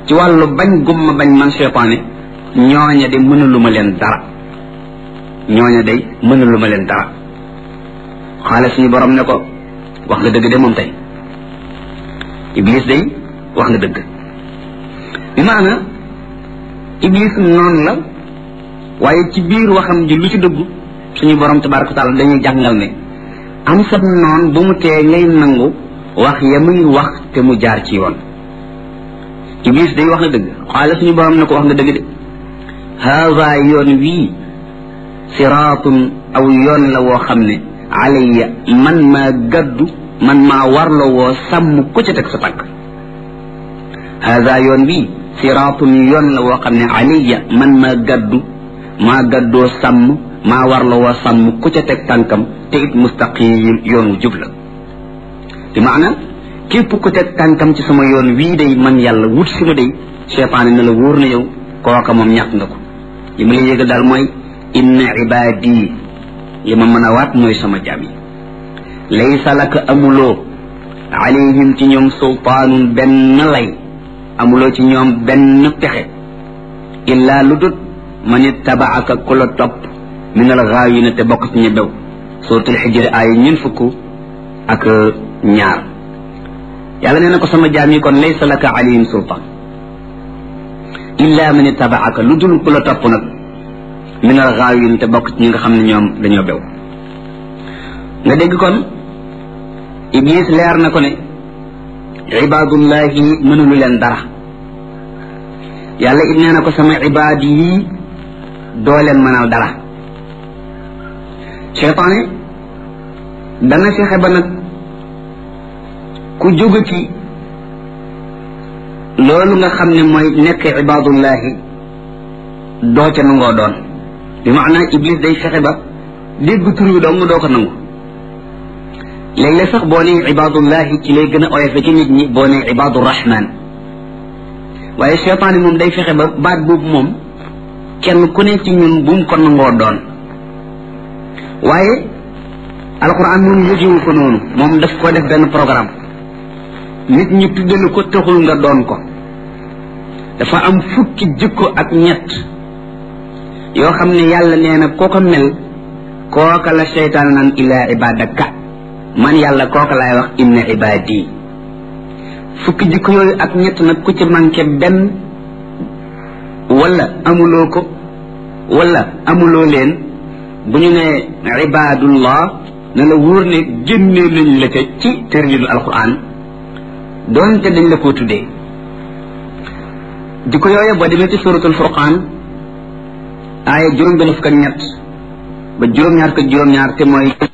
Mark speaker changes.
Speaker 1: ci wàllu bañ gumma bañ man cheytaane ñooña de mënaluma leen dara ñooña day mënaluma leen dara xaale suñu borom ne ko wax nga dëgg de moom tey iblis day wax nga dëgg bi maana iblis noonu la waaye ci biir waxam ji lu ci dëggu suñu borom tabaraka wa taala dañuy jàngal ne am sab noon bu mu tee ngay nangu wax ya muy wax te mu jaar ci yoon iblis day wax na dëgg xaale suñu borom ne ko wax nga dëgg de haada yoon wii siraatun aw yoon la woo xam ne alayya man maa gaddu man maa warla woo sàmm ku ca teg sa tànk haada yoon wii siraatun yoon la woo xam ne alayya man maa gaddu maa gaddoo sàmm maa warla woo sàmm ku ca teg tànkam te it mustaqim yoon wu jub la bi maana képp ku teg tànkam ci sama yoon wii day man yàlla wut si ma day cheytaane ne la wóor na yow kooka moom ñàkk nga ko li ma la yégal daal mooy inna ibaadi li ma mën a waat mooy sama jaam yi laysa laka amuloo alayhim ci ñoom sultaanun benn lay amuloo ci ñoom benn pexe illaa lu dut man ittabaaka ku la topp min al gaawina te bokk ci ña bew suratul xijri ay ñun fukk ak ñaar yàlla nee na ko sama jaam yi kon laysa laka alayhim sultaan illa man ittabaaka lu dul ku la topp nag min al gaawin te bokk ci ñi nga xam ne ñoom dañoo bew nga dégg kon iblis leer na ko ne ibaadullahi mënulu leen dara yàlla it nee na ko sama ibaad yi doo leen mënal dara cheytaane dana fexe ba nag ku jóge ci loolu nga xam ne mooy nekk ibaadullahi doo ca nangoo doon bi maanaa iblis day fexe ba dégg tur wi dong doo ko nangu léeg-léeg sax boo nee ibaadullahi ci lay gën a oyofe ci nit ñi boo nee ibaadu rahman waaye cheytaane moom day fexe ba baat boobu moom kenn ku ne ci ñun bu mu ko nangoo doon waaye alquran moom yëgewu ko noonu moom daf ko def benn programme nit ñi tuddalu ko taxul nga doon ko dafa am fukki jikko ak ñett yoo xam ne yàlla nee na koo ko mel kooka la seytaan naan illaa ibadaka man yàlla kooka laay wax inna ibadi fukki jikko yooyu ak ñett nag ku ci manqué benn wala amuloo ko wala amuloo leen bu ñu ne ibadullah ne la wóor ne génnee nañ la ca ci tërlilu alquran doonte dañ la koo tuddee jikko yooyu boo demee ci suratul furqaan aaya juróom benn fukk ak ñett ba juróom-ñaar ko juróom-ñaar te mooy